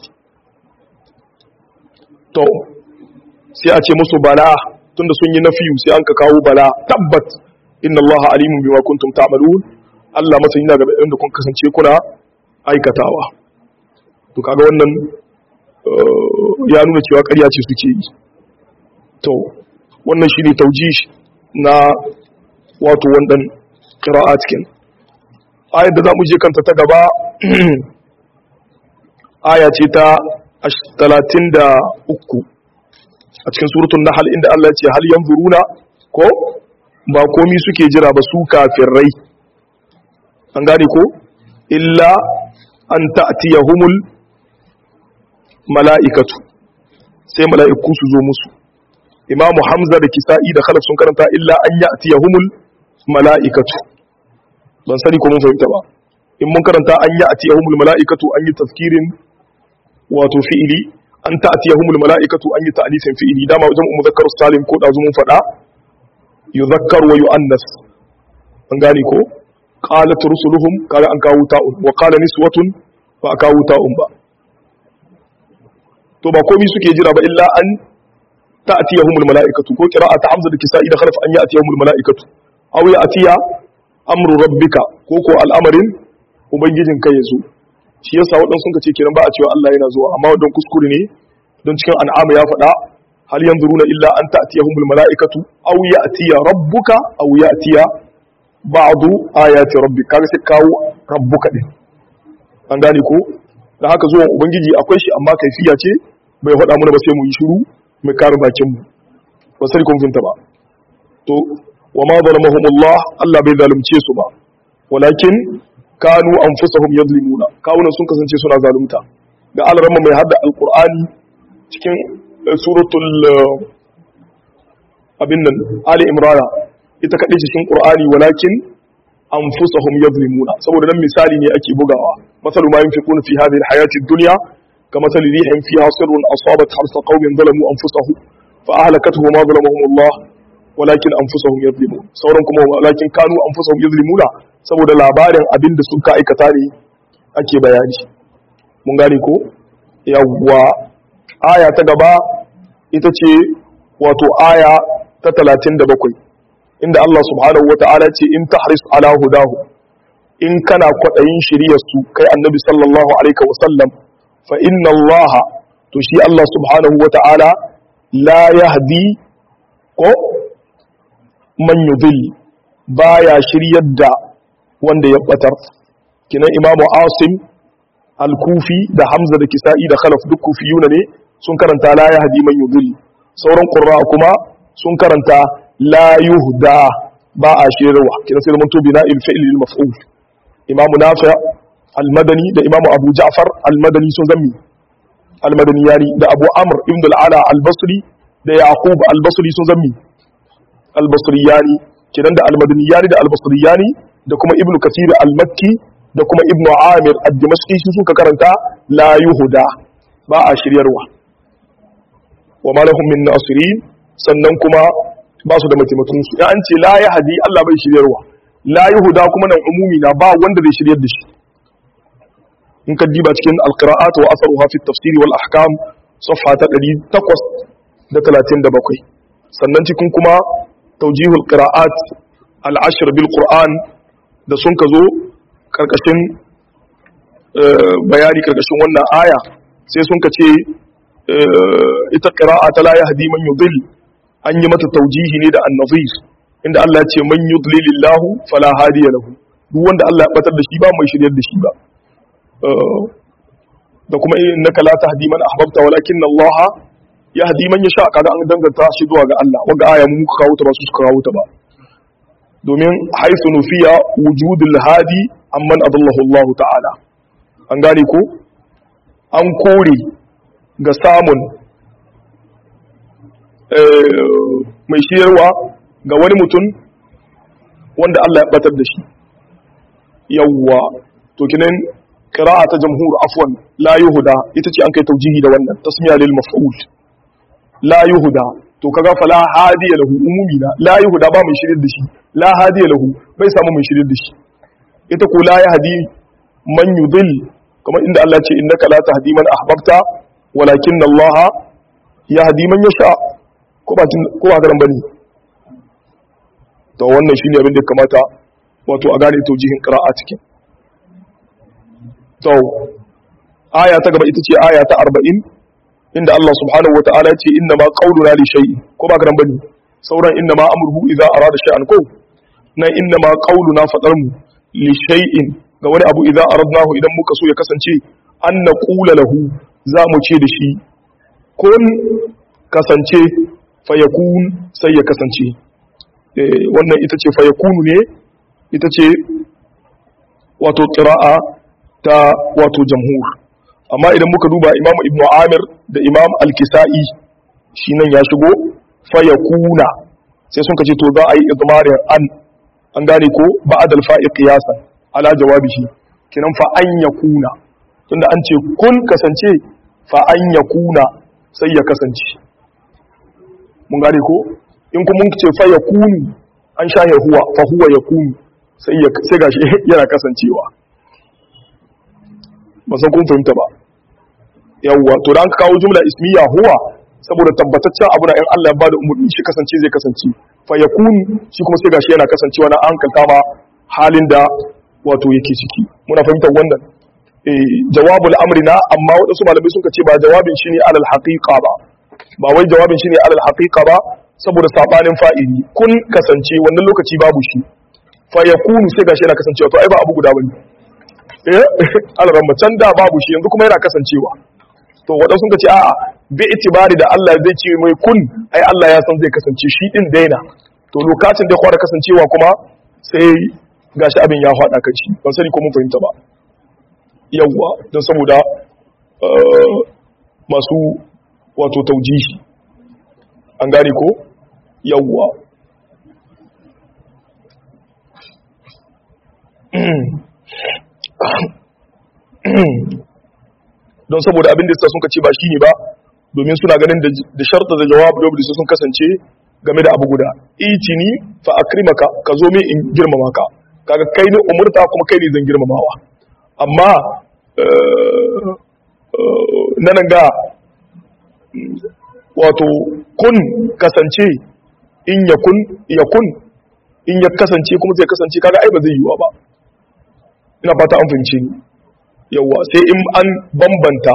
to sai a ce musu bala tunda sun yi nafiyu sai an ka kawo bala tabbat inna Allah alimun bima kuntum ta'malun Allah masani na gaba da kun kasance kuna aikatawa to kaga wannan ya nuna cewa ƙarya ce suke yi to wannan shine taujish na wato wannan qira'at kin ayar da zamu je kanta ta gaba aya ce ta 33 a cikin suratul nahl inda Allah ya ce hal yanzuruna ko ba komi suke jira ba su kafirai an gane ko illa an ta'tiyahumul mala'ikatu sai mala'iku su zo musu imamu hamza da kisa'i da khalaf sun karanta illa an ya'tiyahumul mala'ikatu ban sani ko mun fahimta ba in mun karanta an ya'tiyahumul mala'ikatu an yi tafkirin wato fi'ili an ta'tiyahumul mala'ikatu an yi ta'lifin fi'ili dama wajen muzakkar salim ko da mun faɗa yuzakkar wa yu'annas an gane ko qalat rusuluhum kaga an kawo ta'un wa qala niswatun ba a kawo ta'un ba to ba komai suke jira ba illa an ta'tiyahumul mala'ikatu ko qira'at hamza da kisa'i da khalaf an ya'tiyahumul mala'ikatu aw ya'tiya amru rabbika ko ko al'amarin ubangijin kai yazo shi yasa wadan sun ce kiran ba a cewa Allah yana zuwa amma wadan kuskure ne don cikin an'ama ya faɗa hal yanzuruna illa an ta'tiyahumul mala'ikatu aw ya'tiya rabbuka aw ya'tiya ba'du ayati rabbika kaga sai kawo rabbuka din an gane ko da haka zuwan ubangiji akwai shi amma kaifiya ce bai faɗa mana ba sai mu yi shiru mai kare bakin mu ba sai kun finta ba to wa ma zalamahumullah Allah bai zalunce su ba walakin kanu anfusahum yadlimuna kawunan sun kasance suna zalunta da alramma mai hadda alqur'ani cikin suratul abin nan ali imrana ita kadai cikin qur'ani walakin anfusahum yadlimuna saboda nan misali ne ake bugawa masalu ma yunfiquna fi hadhihi alhayati ad-dunya كمثل ريح فيها صر أصابت حرث قوم ظلموا أنفسهم فأهلكته ما ظلمهم الله ولكن أنفسهم يظلمون sauran kuma walakin kanu anfusahum yuzlimuna saboda labarin abin da suka aikata ne ake bayani mun gane ko yawwa aya ta gaba ita ce wato aya ta 37 inda Allah subhanahu wata'ala ce in tahris ala hudahu in kana kwadayin shiriyar su kai annabi sallallahu alaihi wasallam fa inna Allah to shi Allah subhanahu wata'ala la yahdi ko man yudil baya shiryar da wanda ya batar kinan imamu asim al-kufi da hamza da kisa'i da khalaf duk kufiyuna ne sun karanta la yahdi man yudil sauran qurra kuma sun karanta la yuhda ba a shiryarwa kinan sai mun to bina il fi'l lil maf'ul imamu nafi al-madani da imamu abu ja'far al-madani sun zammi al-madani yani da abu amr ibn al-ala al-basri da yaqub al-basri sun zammi al-basriyani kidan da al-madaniyani da al-basriyani da kuma ibn kathir al-makki da kuma ibn amir ad-dimashqi su suka karanta la yuhda ba a shiryarwa wa ma lahum min nasirin sannan kuma ba su da mataimakon su an ce la yahdi Allah bai shiryarwa la yuhda kuma nan umumi na ba wanda zai shiryar da shi in ka diba cikin al-qira'at wa atharuha fi at-tafsir wal ahkam safha ta 837 sannan cikin kuma taujihul qira'at al-ashr bil qur'an da sun ka zo karkashin bayani karkashin wannan aya sai sun ka ce ita qira'a ta la yahdi man yudil an yi mata taujihi ne da an-nazir inda Allah ya ce man yudlilillahu fala hadiya lahu duk wanda Allah ya batar da shi ba mai shiryar da shi ba da kuma innaka la tahdi man ahbabta walakin Allah yahdi man yasha kaga an danganta shi zuwa ga Allah wanda aya mu muka kawo ta ba su suka kawo ta ba domin haythu nufiya wujudul hadi amman adallahu Allah ta'ala an gane ko an kore ga samun mai shiyarwa ga wani mutum wanda Allah ya batar da shi yawwa to kinan qira'a ta jamhur afwan la yuhda ita ce an kai taujihi da wannan tasmiya lil maf'ul la yuhda to kaga fala hadiya lahu umumi na la yuhda ba mai shirin da shi la hadiya lahu bai samu mai shirin da shi ita ko la yahdi man yudil kamar inda Allah ce innaka la tahdi man ahbabta walakin Allah yahdi man yasha ko ba ko ba garan bane to wannan shine abin da kamata wato a gane taujihin qira'a cikin to aya ta gaba ita ce aya ta 40 inda Allah subhanahu wata'ala ce inna ma qauluna li shay'in ko ba garan bane sauran inna ma amruhu idza arada shay'an ko na inna ma qauluna fadar mu li shay'in ga wani abu idza aradnahu idan muka so ya kasance an naqula lahu za mu ce da shi kun kasance fayakun sai ya kasance wannan ita ce fayakunu ne ita ce wato ƙira'a ta wato jamhur amma idan muka duba imamu ibnu amir da imam al-kisa'i shi nan ya shigo fayakuna sai sun kace to za a yi idmarin an an gane ko ba'ad al-fa'i qiyasan ala jawabihi kinan fa an yakuna tunda an ce kun kasance fa an yakuna sai ya kasance mun gane ko in kuma mun ce fa yakunu an sha huwa fa huwa yakunu sai ya sai gashi yana kasancewa ba san kun fahimta ba yawwa to da an kawo jumla ismiya huwa saboda tabbataccen abu na in Allah ya bada umurni shi kasance zai kasance fa yakunu shi kuma sai gashi yana kasancewa na an kalkama halin da wato yake ciki muna fahimtar wannan eh jawabul amri na amma wadansu malamai sun ce ba jawabin shi ne alal haqiqa ba ba wai jawabin shi ne alal haqiqa ba saboda sabanin fa'ili kun kasance wannan lokaci babu shi fa yakunu sai gashi yana kasancewa to ai ba abu guda bane eh alramma can da babu shi yanzu kuma yana kasancewa to wadansu sun ce a'a bi itibari da Allah zai ce mai kun ai Allah ya san zai kasance shi din daina to lokacin da ya fara kasancewa kuma sai gashi abin ya faɗa kan shi ban sani ko mun fahimta ba yawwa don saboda masu wato taujihi an gane ko yawwa don saboda abin da suka sun ce ba shi ne ba domin suna ganin da sharta da jawab da sun kasance game da abu guda itini fa akrimaka ka zo min in girmama ka kaga kai ne umurta kuma kai ne zan girmamawa amma nan ga wato kun kasance in ya kun ya kun in ya kasance kuma zai kasance kaga ai ba zai yiwa ba ina fata an fahimce ni yawa sai in an bambanta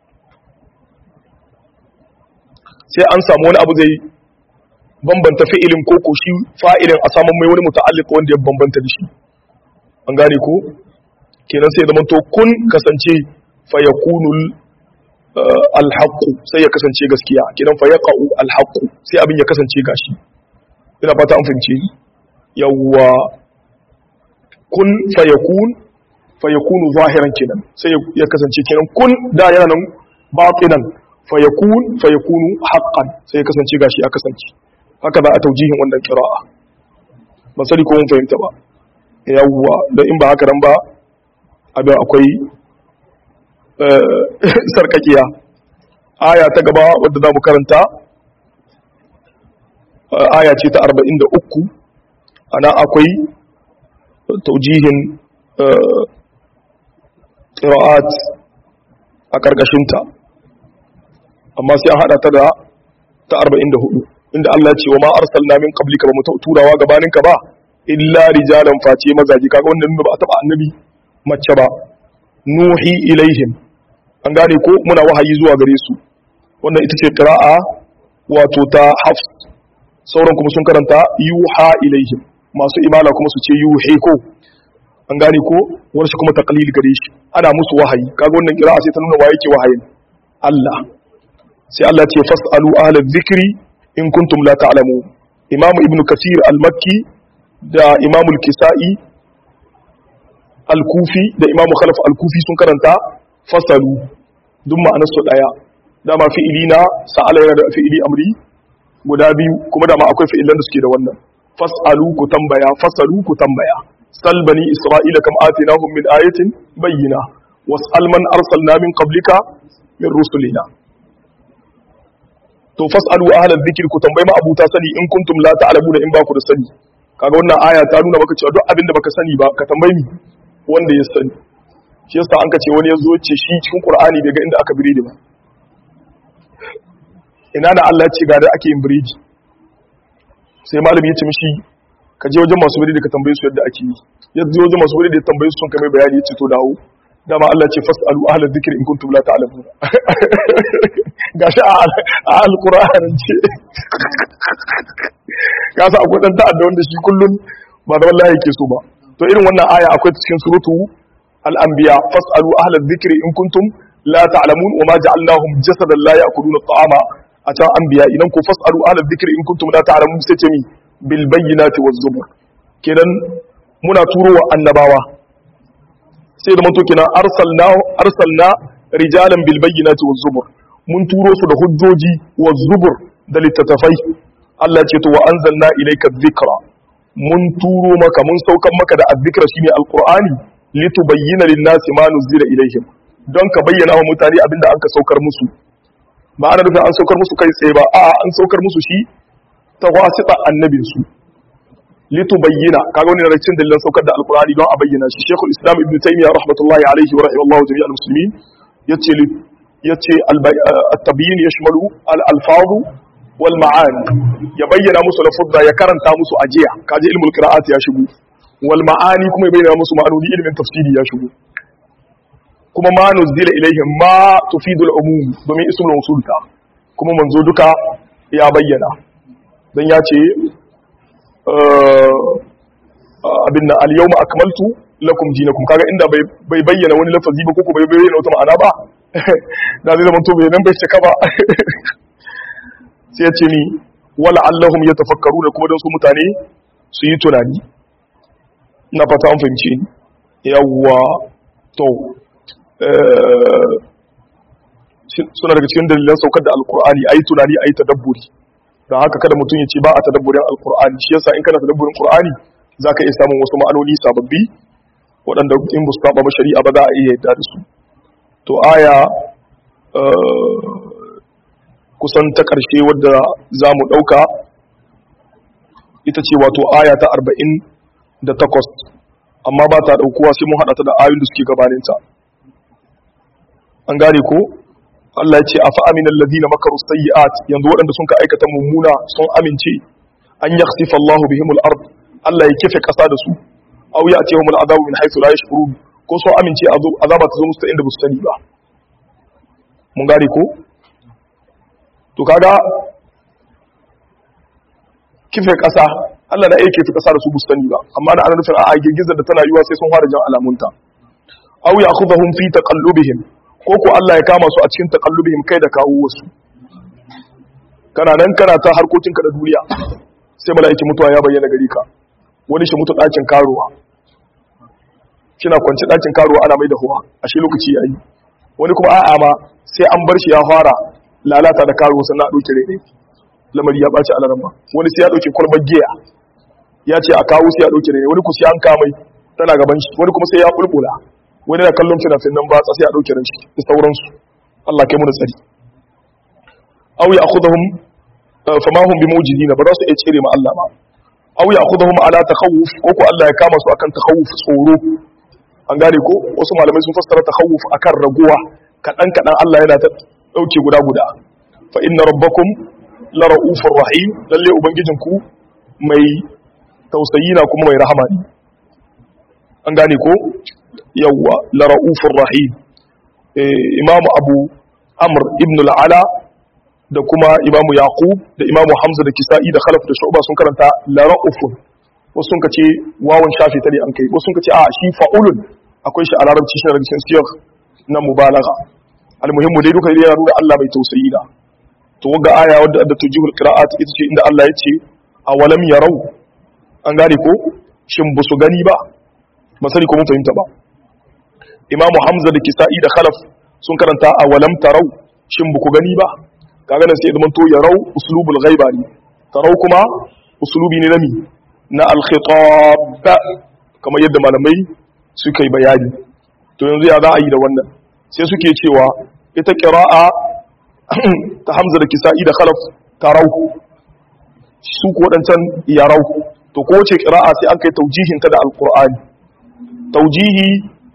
sai an samu wani abu zai bambanta fi'ilin ko ko shi fa'ilin a samun mai wani muta'alliq wanda ya bambanta da shi an gane ko kenan sai zaman to kun kasance fa yakunu alhaq sai ya kasance gaskiya kenan fa yaqa'u alhaq sai abin ya kasance gashi ina fata an fahimce yawa kun fa yakun fa yakunu zahiran kenan sai ya kasance kenan kun da yana nan batinan fa yakun fa yakunu haqqan sai ya kasance gashi ya kasance haka za a taujihin wannan kira'a ba sani ko mun fahimta ba yawwa don in ba haka nan ba abin akwai sarkakiya aya ta gaba wadda za mu karanta aya ce ta 43 ana akwai taujihin ƙira'at a ƙarƙashinta amma sai an haɗa ta da ta 44 inda Allah ce wa ma arsalna min qablika ba mu turawa gabaninka ba illa rijalan face mazaji kaga wannan ba a taba annabi mace ba nuhi ilaihim an gane ko muna wahayi zuwa gare su wannan ita ce qira'a wato ta hafs sauran kuma sun karanta yuha ilaihim masu imala kuma su ce yuhi ko an gane ko wani kuma taqlil gare shi ana musu wahayi kaga wannan qira'a sai ta nuna wa yake wahayin Allah sai Allah ce fasalu ahla dhikri in kuntum la ta'lamu imam ibnu kasir al-makki da imam al-kisa'i al-kufi da imamu khalaf al-kufi sun karanta fasalu duk ma'anar su daya dama fi'ili na sa'ala yana da fi'ili amri guda biyu kuma dama akwai fi'ilan da suke da wannan fasalu ku tambaya fasalu ku tambaya sal bani isra'ila kam atinahum min ayatin bayyina was'al man arsalna min qablika min rusulina to fasalu ahla dhikri ku tambayi ma abuta sani in kuntum la ta'lamuna in ba ku da sani kaga wannan aya ta nuna maka cewa duk abin da baka sani ba ka tambayi mi wanda ya sani shi yasa an ka ce wani ya zo ce shi cikin qur'ani bai ga inda aka biredi ba ina da Allah ya ce ga da ake yin biredi sai malami ya ce mishi ka je wajen masu biredi ka tambaye su yadda ake yi ya je wajen masu biredi ya tambaye su sun kai mai bayani ya ce to dawo dama Allah ce fasalu ahla dhikri in kuntum la ta'lamun gashi a alqur'anin ce ka sa akwai dan ta'adda wanda shi kullun ba da wallahi yake so ba to irin wannan aya akwai cikin suratu al-anbiya fasalu ahla dhikri in kuntum la ta'lamun wa ma ja'alnahum jasadan la ya'kuluna at-ta'ama a can anbiya idan ku fasalu ahla dhikri in kuntum la ta'lamun sai ce mi bil bayyinati waz zubur kenan muna turowa annabawa sai da manto kenan arsalna arsalna rijalan bil bayyinati waz zubur mun turo su da hujjoji waz zubur da littattafai Allah ce to wa anzalna ilayka dhikra mun turo maka mun saukan maka da azzikra shine alqur'ani litubayyana lin-nasi ma nuzila ilayhim don ka bayyana wa mutane abinda an ka saukar musu ba ana nufin an saukar musu kai tsaye ba a an saukar musu shi ta wasita annabin su litubayyana kaga wani daga cikin dalilan saukar da alqur'ani don a bayyana shi shaykhul islam ibn taymiyyah rahmatullahi alayhi wa rahimallahu jami'al muslimin yace yace at-tabyin yashmalu al-alfaz wal ma'ani ya bayyana musu lafuzza ya karanta musu ajiya kaje ilmul qira'at ya shigo wal ma'ani kuma ya bayyana musu ma'anoni ilmin tafsiri ya shigo kuma ma nuzila ilaihim ma tufidu al-umum domin ismul mawsul ta kuma manzo duka ya bayyana dan ya ce abin nan al-yawma akmaltu lakum dinakum kaga inda bai bayyana wani lafazi ba ko bai bayyana wata ma'ana ba da zai zama to bai nan bai cika ba sai ya ce ni wala allahum yatafakkaru da kuma don su mutane su yi tunani na fata an fahimce ni yawwa to suna daga cikin dalilan saukar da alkur'ani ayi tunani ayi tadabburi don haka kada mutum ya ce ba a tadabburin alkur'ani shi yasa in kana tadabburin qur'ani zaka iya samun wasu ma'anoni sababbi waɗanda in ba su saba ba shari'a ba za a iya yadda da su to aya kusan ta ƙarshe wadda za mu ɗauka ita ce wato aya ta arba'in da takwas amma ba ta ɗaukuwa sai mun haɗa ta da ayoyin da suke gabaninta an gane ko Allah ya ce a fa'aminan ladina makaru sayyi'at yanzu waɗanda sun ka aikata mummuna sun amince an yakhsifa Allahu bihimul ard Allah ya kife ƙasa da su aw ya ce humul azabu min haythu la yashkurun ko sun amince azaba ta zo musu ta inda ba su sani ba mun gane ko to kaga kife ƙasa Allah na iya kife ƙasa da su bustani ba amma da ana nufin a girgizar da tana yiwa sai sun fara jan alamunta aw ya'khudhuhum fi taqallubihim ko ko Allah ya kama su a cikin taqallubihim kai da kawo wasu kana nan kana ta harkokinka da duniya sai mala'iki mutuwa ya bayyana gari ka wani shi mutu ɗakin karuwa kina kwanci ɗakin karuwa ana mai da huwa a shi lokaci yayi wani kuma a'a ma sai an bar shi ya fara lalata da karuwa sannan a ɗauki rere lamari ya ɓaci alaran ba wani sai ya ɗauki kwalbar giya ya ce a kawo sai ya ɗauki rere wani ku sai an kamai tana gaban shi wani kuma sai ya bulbula wani na kallon fina-finan ba sai a ɗauki ran shi da sauransu Allah kai mu da tsari aw ya akhudhum fama hum bimujizina ba za su iya cire ma Allah ba aw ya akhudhum ala takhawuf ko ko Allah ya kama su akan takhawuf tsoro an gane ko wasu malamai sun fassara takhawuf akan raguwa kadan kadan Allah yana ta dauke guda guda fa inna rabbakum la raufur rahim lalle ubangijinku mai tausayi na kuma mai rahama ne an gane ko yawwa la raufur rahim imam abu amr ibn al-ala da kuma imamu yaqub da imamu hamza da kisa'i da khalaf da shu'ba sun karanta la raufun wasu sun kace wawan shafi ta ne an kai wasu sun kace a shi fa'ulun akwai shi a larabci shi daga cikin siyar na mubalagha almuhimmu dai duka yana nuna Allah mai tausayi da to wanga aya wadda da tujihul qira'at ita ce inda Allah ya ce awalam yarau an gane ko shin ba su gani ba masali ko mun fahimta ba imamu hamza da kisa'i da khalaf sun karanta a walam tarau shin buku gani ba kaga nan sai zaman to yarau uslubul ghaiba ne tarau kuma uslubi ne nami na al-khitab kamar yadda malamai suka yi bayani to yanzu ya za a yi da wannan sai suke cewa ita qira'a ta hamza da kisa'i da khalaf tarau su ko wadancan yarau to ko ce qira'a sai an kai taujihin ta da alqur'ani taujihi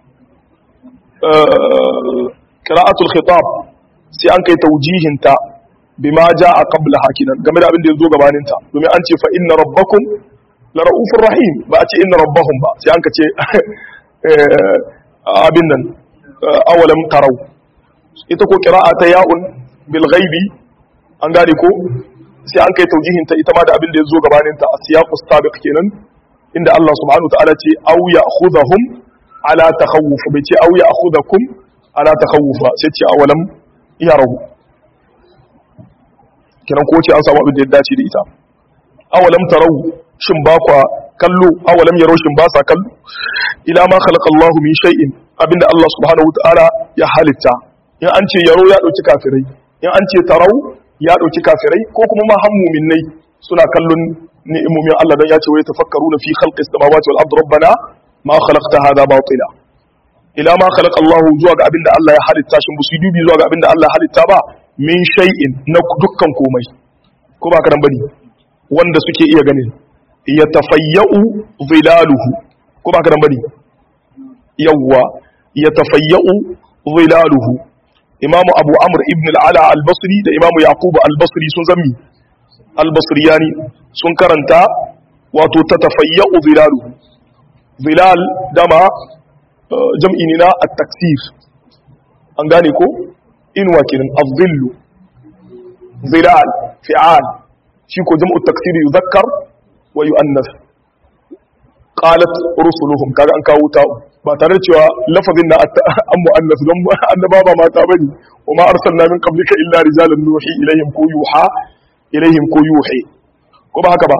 qira'atul khitab sai an kai taujihin ta bima jaa qabla hakinan game da abin da yazo gabanin ta domin an ce fa inna rabbakum la raufur rahim ba a ce inna rabbahum ba sai an ka ce abin nan awalam tarau ita ko qira'a ta ya'un bil ghaibi an gane ko sai an kai taujihin ta ita ma da abin da yazo gabanin ta asiyaqus sabiq kenan inda Allah subhanahu wa ta'ala ce aw ya'khudhahum ala takhawuf bai ce aw ya'khudhakum ala takhawuf sai ce awalam yarahu kiran ko ce an samu abin da ya dace da ita awalam tarau shin ba kwa kallo awalam yarau shin ba sa kallo ila ma khalaqa Allahu min shay'in abinda Allah subhanahu wa ta'ala ya halitta in an ce yaro ya dauki kafirai in an ce tarau ya dauki kafirai ko kuma ma han mu'minnai suna kallon ni'imomin Allah dan ya ce wai tafakkaruna fi khalqis samawati wal ardi rabbana ma khalaqta hadha batila ila ma khalaqa Allah zuwa ga abinda Allah ya halitta shin busu dubi zuwa ga abinda Allah ya halitta ba min shay'in na dukkan komai ko ba karan bane wanda suke iya ganin ya tafayya'u zilaluhu ko ba karan bane yawwa ya tafayya'u zilaluhu imamu abu amr ibn al-ala al-basri da imamu yaqub al-basri sun zammi albasriyani sun karanta wato ta tafayya'u zilaluhu zilal dama jam'i ne na at-taksir an gane ko inwa kenan az-zillu zilal fi'al shi ko jam'u at-taksir yuzakkar wa yu'annas qalat rusuluhum kaga an kawo ta ba tare da cewa lafazin na an mu'annas don annaba ba mata bane wa ma arsalna min qablika illa rijalan nuhi ilayhim ko yuha ilaihim ko yuhi ko ba haka ba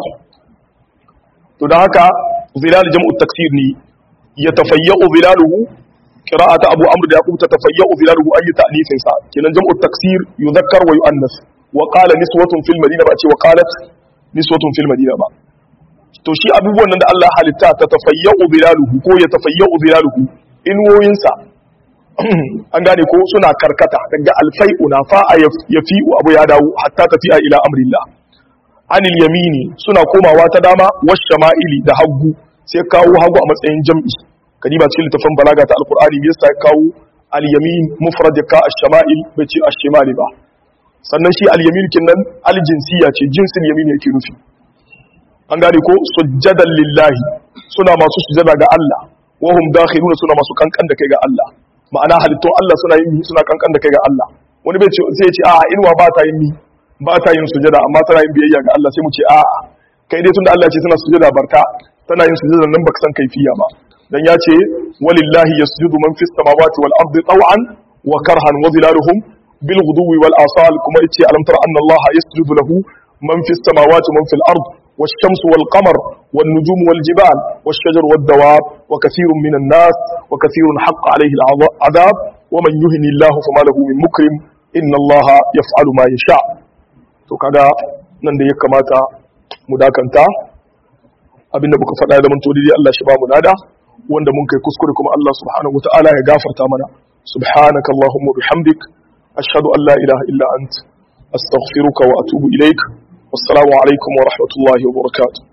to da haka zilal jam'u taksir ne ya tafayyu zilaluhu qira'atu abu amr da yaqub tafayyu zilaluhu ayi ta'nifin sa kenan jam'u taksir yuzakkar wa yu'annas wa qala niswatun fil madina ba ce wa qalat niswatun fil madina ba to shi abubuwan nan da Allah halitta ta tafayyu zilaluhu ko ya tafayyu zilaluhu inwoyin sa an gane ko suna karkata daga alfai'u na fa'a ya fi'u abu ya dawo hatta tafiya ila amrillah anil yamini suna komawa ta dama wash shama'ili da hagu sai kawo hagu a matsayin jam'i kadiba cikin littafin balaga ta alqur'ani me yasa kawo al yamin mufrad ka ash-shama'il bai ce ash-shimali ba sannan shi al yamin kinnan al jinsiya ce jinsin yamin yake nufi an gane ko sujjadan lillahi suna masu sujjada ga Allah wa hum dakhiluna suna masu kankan da kai ga Allah ma'ana halittun Allah suna yin suna kankan da kai ga Allah wani bai ce sai ya ce a'a inuwa ba ta yin ni ba ta yin sujada amma tana yin biyayya ga Allah sai mu ce a'a kai dai tunda Allah ya ce tana sujada barka tana yin sujada nan baka san kaifiya ba dan ya ce walillahi yasjudu man fis samawati wal ardi taw'an wa karhan wa zilaluhum bil ghuduwi wal asal kuma yace alam tara anna Allah yasjudu lahu man fis samawati man fil ard والشمس والقمر والنجوم والجبال والشجر والدواب وكثير من الناس وكثير حق عليه العذاب ومن يهن الله فما له من مكرم إن الله يفعل ما يشاء to kaga nan da ya kamata mu dakanta abinda muka faɗa da manto dai Allah shi ba mu nada wanda mun kai kuskure kuma Allah subhanahu wataala ya gafarta mana subhanaka allahumma bihamdik ashhadu an la ilaha illa ant astaghfiruka wa atubu ilaik wassalamu alaikum wa rahmatullahi wa barakatuh